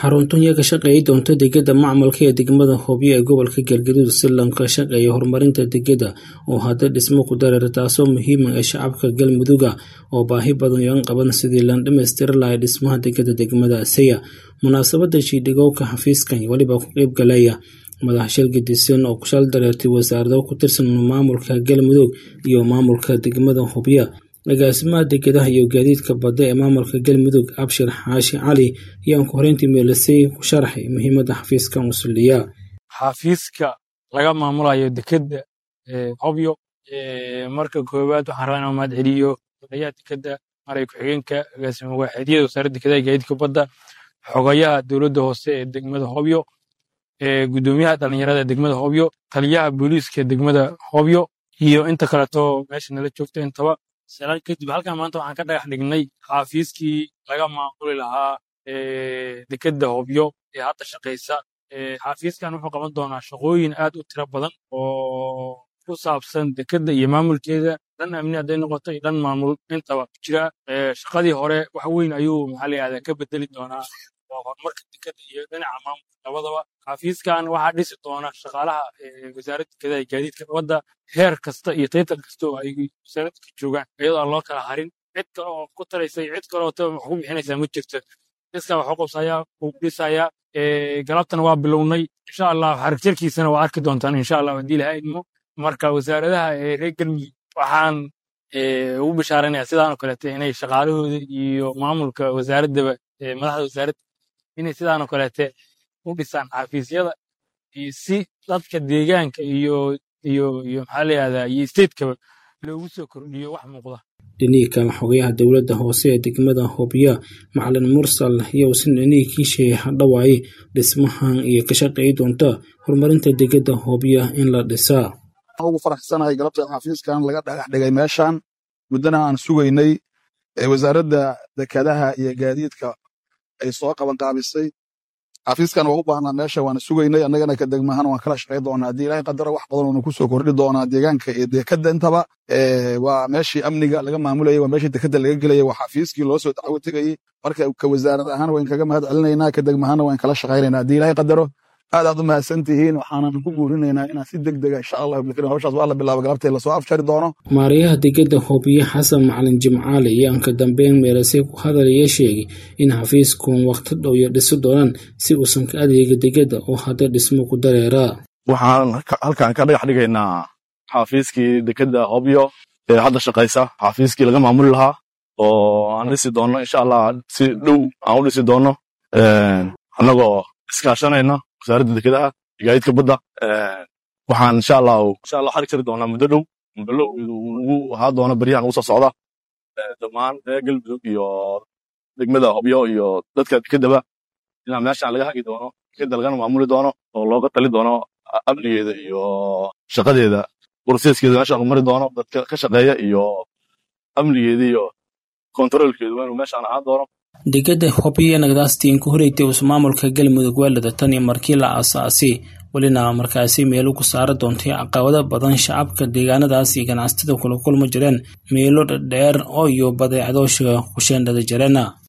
xaruntan yaa ka shaqeeyi doonta degada macmalka ee degmada hobyo ee gobolka galgaduud si lanka shaqeeya horumarinta degada oo hadda dhismo ku dareera taasoo muhiima ee shacabka galmuduga oo baahi badan yoan qaban sidii lan dhammaystiri lahay dhismaha degada degmada saya munaasabada shiidhigowka xafiiskan weliba ku qeyb galaya madax shil gedisan oo kushal dareertay wasaarado ku tirsan maamulka galmudug iyo maamulka degmada hobyo agaasimaha degadaha iyo gaadiidka badda ee maamulka galmudug abshir xaashi cali ayaan ku horeyntii meelisay ku sharaxay muhiimadda xafiiskan usuliya xafiiska laga maamulayo dekeda hobyo marka koowaad waxaan rabaa inaan mahad celiyo odayaha dekeda maray ku-xigeenka agaasima waaxeedyada wasaaradda dekadaha gaadiidka badda xogayaha dowladda hoose ee degmada hobyo gudoomiyaha dhalinyarada ee degmada hobyo taliyaha booliiska degmada hobyo iyo inta kaleeto meesha nala joogta intaba salaan kadib halkan maanta waxaan ka dhagax dhignay xafiiskii laga maamuli lahaa dekeda hobyo ee hadda shaqaysa xafiiskan wuxuu qaban doonaa shaqooyin aad u tiro badan oo ku saabsan dekeda iyo maamulkeeda dhan amni hadday noqoto iyo dhan maamul intaba jira shaqadii hore wax weyn ayuu maxaa la yihahdaa ka bedeli doonaa horumarka dekeda iyo dhinaca maamulka labadaba xafiiskan waxaa dhisi doona shaqaalaha wasaaradda dekadaha iyo gaadiidka wadda heer kasta iyo taytal kasta oo ay wasaaradda ka joogaan iyadoo aan loo kala harin cid kale oo ku taraysay cid kale oo wax ku bixinaysaa ma jirto iskaa wax u qabsayaa uu dhisayaa galabtana waa bilownay insha allah xarigjarkiisana waa arki doontaan insha allah haddii ilaha idmo marka wasaaradaha reer galmudug waxaan ugu bishaaranayaa sidaanoo kaleete inay shaqaalahooda iyo maamulka wasaaraddaba madaxda wasaaradda inay sidaanoo kaleete u dhisaan xafiisyada iyo si dadka deegaanka iyo iyo iyo maxaa layihahdaa iyo statekaba loogu soo kordhiyo wax muuqda dhinihii kale xogayaha dowladda hoose ee degmada hobyo macalin mursal yowsan dhinihii kiisheey hadhawaaye dhismahan iyo ka shaqeey doonta horumarinta degada hobyo in la dhisaa ugu faraxsanahay galabta xafiiskan laga dhagax dhigay meeshan muddana aan sugaynay wasaaradda dekadaha iyo gaadiidka ay soo qabanqaabisay xafiiskan waa u baahnaa meesha waana sugaynay annagana ka degmahan waan kala shaqay doonaa haddii ilaahay qadaro wax badan oonu kusoo kordhi doonaa deegaanka iyo dekada intaba waa meeshii amniga laga maamulayay waa meeshii dekada laga gelayay waa xafiiskii loo soo dacwo tegayey marka ka wasaarad ahaan wayn kaga mahad celinaynaa ka degmahanna waan kala shaqaynaynaa haddii ilaahay qadaro aad aad u mahadsan tihiin waxaanan ku guurinaynaa inaan si deg dega insha allah bilkiin hawshaas waa la bilaaba galabtay lasoo afjari doono maariyaha degada hobyo xasan macalin jimcaale ayaan ka dambeyn meelasay ku hadalaya sheegay in xafiiskun waqti dhow iyo dhisi doonaan si uusan ka adeega degada oo hadda dhismo ku dareeraa waxaan halkan ka dhagax dhigaynaa xafiiskii dekeda hobyo ee hadda shaqaysa xafiiskii laga maamuli lahaa oo aan dhisi doonno insha allah si dhow aan u dhisi doonno annagoo iskaashanayna wasaaradda dekedaha gaadiidka badda waxaan insha allah insha allah xarig jari doonaa muddo dhow muddo dhow ugu ahaa doona beryahan ugu soo socda dhammaan reer galmudug iyo degmada hobyo iyo dadka dekedaba inaa meeshan laga hagi doono dekeda lagana maamuli doono oo looga tali doono amnigeeda iyo shaqadeeda boroseskeeda meesha lagu mari doono dadka ka shaqeeya iyo amnigeeda iyo kontaroolkeedu waa inuu meeshaan ahaan doono degada hobyo nagdaastiin ku horeytay us maamulka galmudug weelada tan iyo markii la aasaasay welina markaasi meelo ku saara doontay caqabado badan shacabka deegaanadaas iyo ganacsatada kula kulma jireen meelo dhadheer oo iyo badeecdoosha kusheendhada jireen